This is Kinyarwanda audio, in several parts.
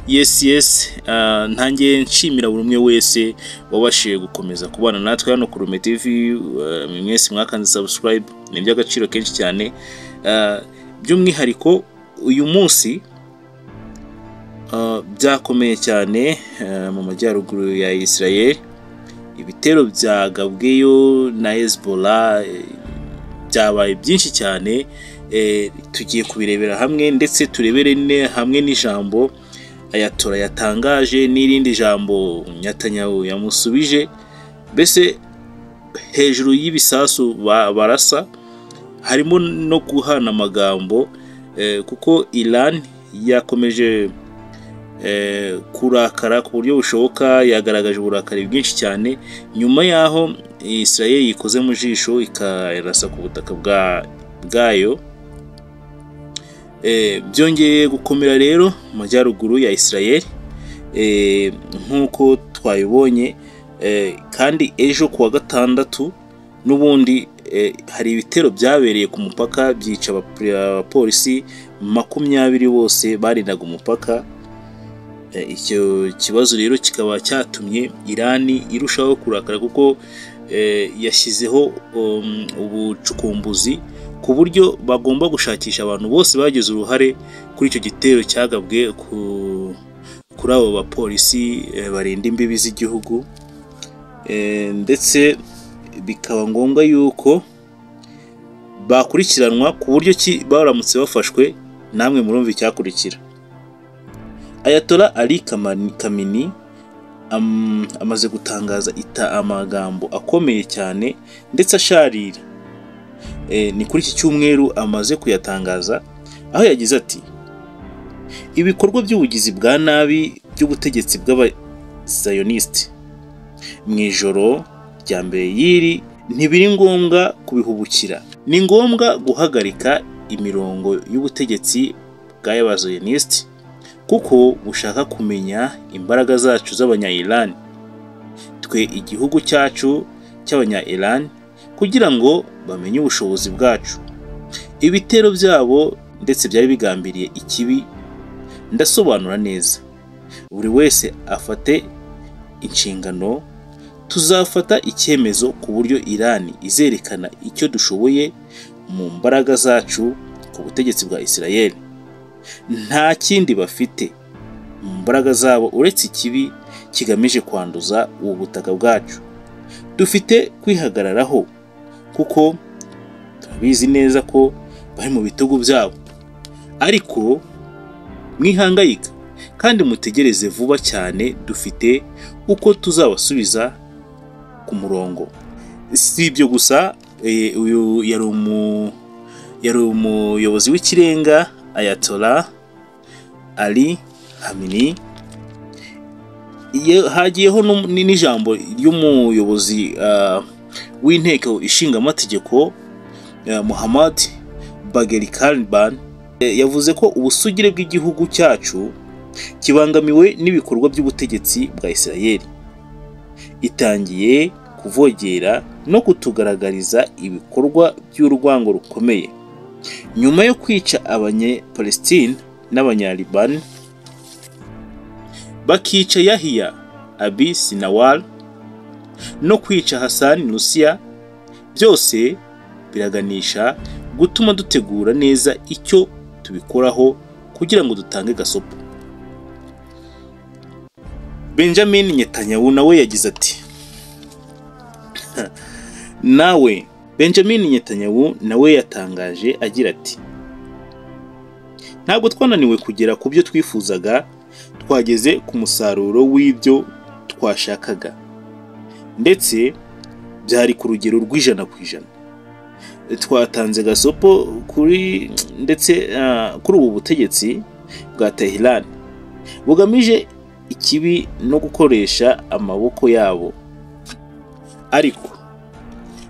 yes yes ah, ntangiye nshimira buri umwe wese wabashije gukomeza kubana natwe hano ku Rume TV ah, mwese mwakanze subscribe ni iby'agaciro kenshi cyane Ah, by'umwihariko uyu munsi ah, byakomeye cyane ah, mu majyaruguru ya Israel ibitero byagabweyo na Hezbollah eh, byabaye byinshi cyane eh, tugiye kubirebera hamwe ndetse turebere ne- hamwe n'ijambo ayatora yatangaje n'irindi jambo nyatanyahu yamusubije mbese hejuru y'ibisasu ba- barasa harimo no guhana amagambo eh, kuko Iran yakomeje eh, kurakara ku buryo bushoboka yagaragaje uburakari bwinshi cyane nyuma y'aho Israel yikoze mu jisho ikarasa ku butaka bwa bwayo Eh, byongeye gukomera rero mu majyaruguru ya Israel eh, nk'uko twabibonye eh, kandi ejo kuwa gatandatu n'ubundi eh, hari ibitero byabereye ku mupaka byica abap- abapolisi makumyabiri bose barindaga umupaka Eh, icyo kibazo rero kikaba cyatumye Irani irushaho kurakara kuko eh, yashyizeho um, ubucukumbuzi ku buryo bagomba gushakisha abantu bose bagize uruhare kuri icyo gitero cyagabwe ku, kuri abo bapolisi eh, barinda imbibi z'igihugu Eh, ndetse bikaba ngombwa yuko bakurikiranwa ku buryo ki baramutse bafashwe namwe murumva icyakurikira ayatola ali Kamani- kamini am- amaze gutangaza ita amagambo akomeye cyane ndetse asharira Eh, ni kuri iki cyumweru amaze kuyatangaza aho yagize ati ibikorwa by'ubugizi bwa nabi by'ubutegetsi bw'abazayonisti mu ijoro rya mbere y'iri ntibiri ngombwa kubihubukira ni ngombwa guhagarika imirongo y'ubutegetsi bw'abazayonisti kuko bushaka kumenya imbaraga zacu z'abanya-Iran twe igihugu cyacu cy'abanya-Iran kugira ngo bamenye ubushobozi bwacu ibitero byabo ndetse byari bigambiriye ikibi ndasobanura neza buri wese afate inshingano tuzafata icyemezo ku buryo irani izerekana icyo dushoboye mu mbaraga zacu ku butegetsi bwa israel nta kindi bafite mu mbaraga zabo uretse ikibi kigamije kwanduza ubu butaka bwacu dufite kwihagararaho kuko turabizi neza ko bari mu bitugu byabo ariko mwihangayika kandi mutegereze vuba cyane dufite uko tuzabasubiza ku murongo si ibyo gusa eh, uyu yari umu- yari umuyobozi w'ikirenga ayatola ali hamini Ye- hagiyeho n'um- ni- n'ijambo ry'umuyobozi ah, w'inteko ishinga amategeko Muhammad Bagheri Kalban eh, yavuze ko ubusugire bw'igihugu cyacu kibangamiwe n'ibikorwa by'ubutegetsi bwa Israel itangiye kuvogera no kutugaragariza ibikorwa by'urwango rukomeye nyuma yo kwica abanye-Palestine n'abanya-Liban bakica Yahya Abi Sinawar no kwica Hassan Nusia byose biraganisha gutuma dutegura neza icyo tubikoraho kugira ngo dutange gasopo benjamin netanyahu nawe yagize ati nawe benjamin netanyahu nawe yatangaje agira ati ntabwo twananiwe kugera ku byo twifuzaga twageze ku musaruro w'ibyo twashakaga ndetse byari ku rugero rw'ijana ku ijana twatanze gasopo kuri ndetse ah, kuri ubu butegetsi bwa Tehran bugamije ikibi no gukoresha amaboko yabo ariko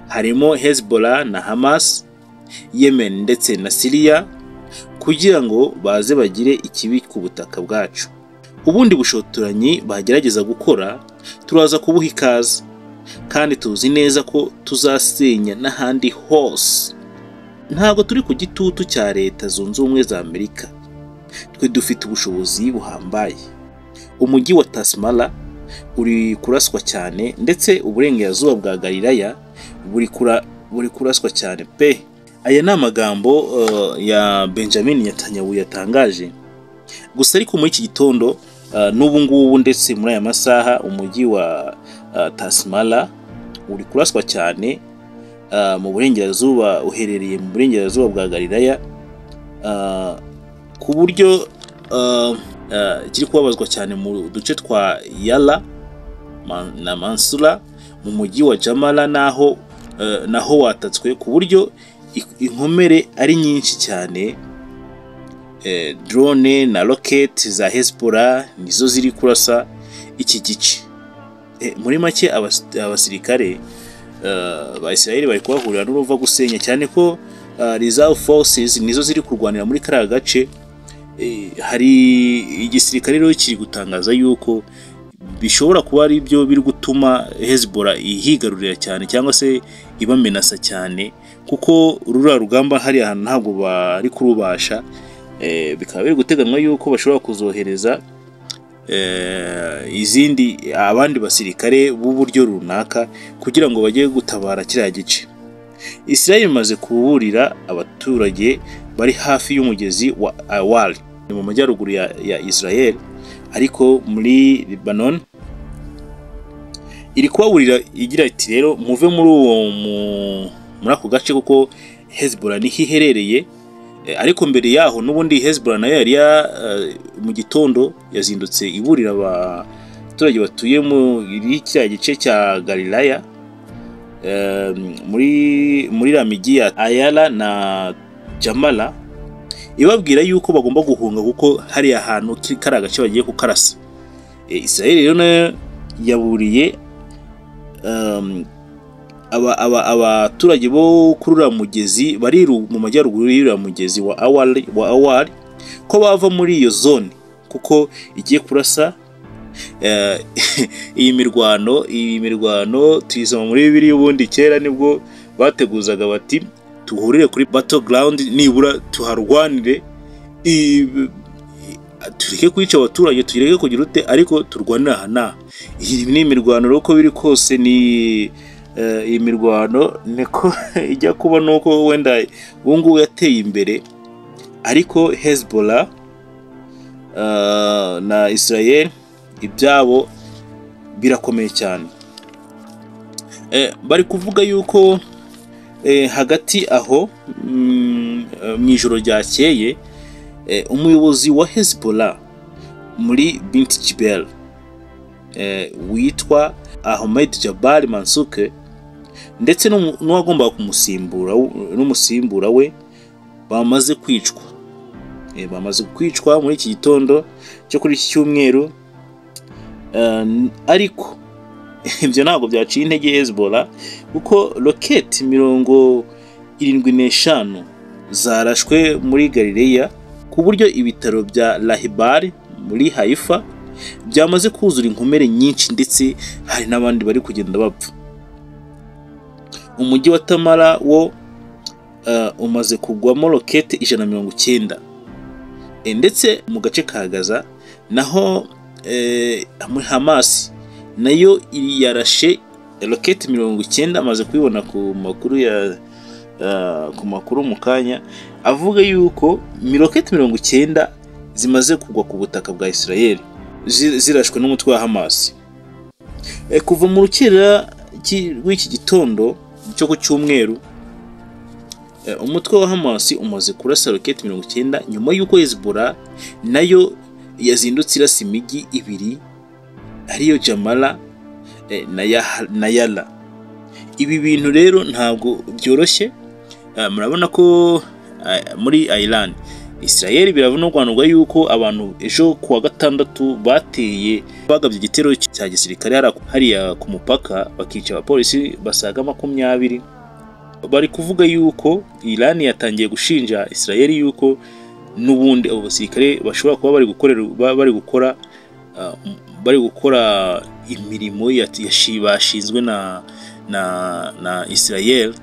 harimo Hezbollah na Hamas Yemen ndetse na Syria kugira ngo baze bagire ikibi ku butaka bwacu ubundi bushotoranyi bagerageza gukora turaza kubuha ikaze kandi tuzi neza ko tuzasenya n'ahandi hose ntabwo turi ku gitutu cya leta zunze ubumwe za amerika twe dufite ubushobozi buhambaye umujyi wa tasimara uri kuraswa cyane ndetse uburengerazuba bwa galilaya buri kura buri kuraswa cyane pe aya ni amagambo eh, ya benjamin nyatanyahu yatangaje gusa ariko muri iki gitondo eh, n'ubu ngubu ndetse muri aya masaha umujyi wa eh, tasimara uri kuraswa cyane eh, mu burengerazuba uherereye mu burengerazuba bwa galilaya eh, ku buryo eh, eh, kiri kubabazwa cyane mu duce twa yala Man- na mansura mu mujyi wa jamala naho eh, naho watatswe ku buryo ik- inkomere ari nyinshi cyane Eh, drone na rocket za hezbollah nizo ziri kurasa iki gice Eh, muri make abas- abasirikare eh, ba israel bari kuhahurira n'uruva gusenya cyane ko eh, reserve forces nizo ziri kurwanira muri kariya gace Eh, hari igisirikare rero kiri gutangaza yuko bishobora kuba ari byo biri gutuma Hezbollah ihigarurira cyane cyangwa se ibamenasa cyane kuko ruriya rugamba hari ahantu ntabwo bari kurubasha Eh, bikaba biri guteganywa yuko bashobora kuzohereza eh, izindi abandi basirikare b'uburyo runaka kugira ngo bajye gutabara kiriya gice Israel imaze kuburira abaturage bari hafi y'umugezi wa Awal ni mu majyaruguru ya, ya Israel ariko muri Lebanon iri kubaburira igira iti rero muve muri uwo mu- muri ako gace kuko Hezbollah niho iherereye Eh, ariko mbere yaho n'ubundi Hezbollah nayo yari ya- eh, mu gitondo yazindutse iburira abaturage batuye muri kiriya gice cya Galilaya eh, muri muri la migi ya Ayala na Jamala ibabwira yuko bagomba guhunga kuko hariya hantu ki- kari agace bagiye kukarasa e, Israel rero nayo yaburiye um, aba- aba- abaturage bo kuri uriya mugezi bari ru- mu majyaruguru y'uriya mugezi wa awari wa awari ko bava muri iyo zone kuko igiye kurasa eh, iyi mirwano iyi mirwano tuyisoma muri bibiri ubundi kera nibwo bateguzaga bati duhurire kuri battle ground nibura tuharwanire i- i- tureke kwica abaturage tureke kugira ute ariko turwanire aha n'aha iyi ni imirwano rero uko biri kose ni eh, iyi mirwano niko ijya kuba nuko wenda ubu ngubu yateye imbere ariko Hezbollah eh, na Israel ibyabo birakomeye cyane Eh, bari kuvuga yuko eh, hagati aho mm, eh, mu ijoro ryakeye eh, umuyobozi wa Hezbollah muri Binti Jibel eh, witwa Ahmed Jabal Mansuke ndetse n'umu- n'uwagombaga kumusimbura w- n'umusimbura we bamaze kwicwa Eh, bamaze kwicwa muri iki gitondo cyo kuri iki cyumweru Eh, n- ariko ibyo ntabwo byaciye intege Hezbollah kuko roketi mirongo irindwi n'eshanu zarashwe muri Galileya ku buryo ibitaro bya Lahibari muri Haifa byamaze kuzura inkomere nyinshi ndetse hari n'abandi bari kugenda bapfa umujyi wa Tamara wo eh, umaze kugwamo roketi ijana na mirongo icyenda Eh, ndetse mu gace ka Gaza naho eh, muri Hamasi nayo yarashe roketi mirongo icyenda amaze kubibona ku makuru ya ah, ku makuru mu kanya avuga yuko miroketi mirongo icyenda zimaze kugwa ku butaka bwa Israel zi- zirashwe n'umutwe wa Hamas Eh, kuva mu rukera ki- rw'iki gitondo cyo ku cyumweru eh, umutwe wa Hamas umaze kurasa roketi mirongo icyenda nyuma y'uko Hezbollah nayo yazindutse irasa imijyi ibiri ariyo Jamala eh, na Yah- na Yala ibi bintu rero ntabwo byoroshye Ah, murabona ko ah, muri Iran Israel biravunurwanurwa yuko abantu ejo ku wa gatandatu bateye bagabye igitero cya gisirikare hariya- hariya ku mupaka bakica abapolisi basaga makumyabiri bari kuvuga yuko Iran yatangiye gushinja Israel yuko n'ubundi abo basirikare bashobora kuba bari gukorera ba- bari gukora ah, m- bari gukora imirimo ya- yashi- bashinzwe na na na Israel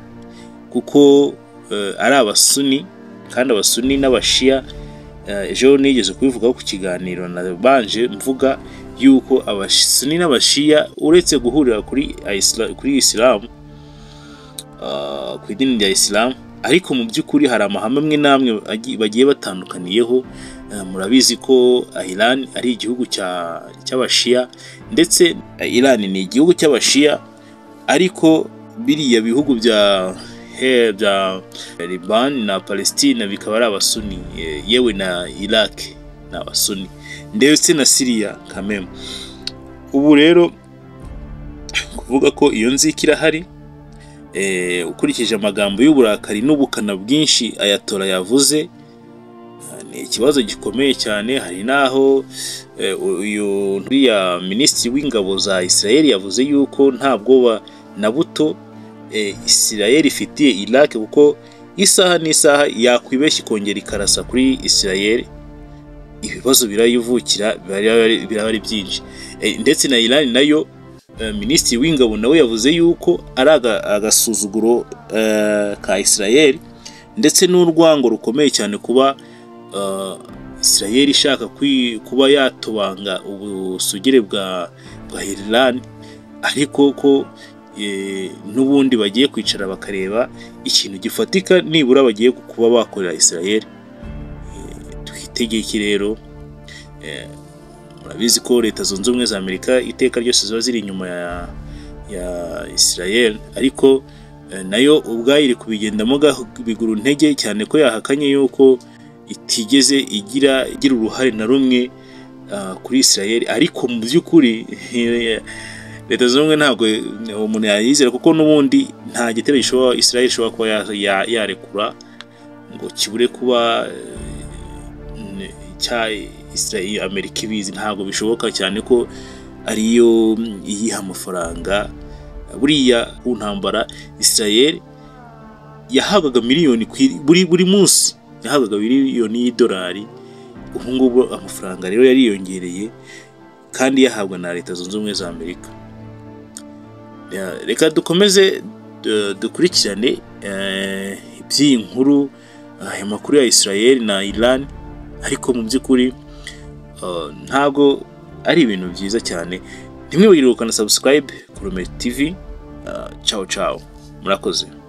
kuko eh, ari abasuni kandi abasuni n'abashiya eh, ejo nigeze kubivugaho ku kiganiro nabanje mvuga yuko abasuni n'abashiya uretse guhurira kuri Isla- kuri isilamu ah, ku idini rya isilamu ariko mu by'ukuri hari amahame amwe n'amwe agi- bagiye batandukaniyeho Eh, murabizi ko ah, Iran ari igihugu cya- cy'abashiya ndetse eh, Iran ni igihugu cy'abashiya ariko biriya bihugu bya he- bya Liban na Palestine bikaba ari abasuni eh, yewe na Iraq ni abasuni ndetse na Syria kameme ubu rero kuvuga ko iyo nzika irahari eh, ukurikije amagambo y'uburakari n'ubukana bwinshi ayatora yavuze ni ikibazo gikomeye cyane hari n'aho eh, uyu uriya minisitiri w'ingabo za Israel yavuze yuko nta bwoba na buto eh, Israel ifitiye Iraq kuko isaha n'isaha yakwibeshya ikongera ikarasa kuri Israel ibibazo birayivukira biraba- biraba ari byinshi Eh, ndetse na Iran nayo eh, minisitiri w'ingabo nawe yavuze yuko ari aga- agasuzuguro eh, ka Israel ndetse n'urwango rukomeye cyane kuba uh, Israel ishaka kwi- kuba yatobanga ubusugire bwa bwa Iran ariko ko eh, n'ubundi bagiye kwicara bakareba ikintu gifatika nibura bagiye kuba bakorera Israel Eh, twitegeke rero eh, murabizi ko leta zunze ubumwe za Amerika iteka ryose ziba ziri inyuma ya ya Israel ariko eh, nayo ubwayo iri kubigendamo gaho- biguru ntege cyane ko yahakanye yuko itigeze igira igira uruhare na rumwe ah, kuri Israel ariko mu by'ukuri leta zunze ubumwe ntabwo umuntu yayizera kuko n'ubundi nta gitero gishobora Israel ishobora kuba ya- ya- yarekura ngo kibure kuba eh, n- cya Israel Amerika ibizi ntabwo bishoboka cyane ko ariyo mm, iyiha amafaranga buriya ku ntambara Israel yahabwaga miliyoni ku i- buri buri munsi yahabwaga miliyoni y'idolari ubu ngubu amafaranga rero yariyongereye kandi yahabwa na leta zunze ubumwe za amerika Ya, reka dukomeze eh, dukurikirane eh, iby'iyi nkuru eh, aya makuru ya israel na iran ariko mu by'ukuri eh, ntabwo ari ibintu byiza cyane ntimwibagirwe ukana subscribe kurume tv Eh, ciao ciao murakoze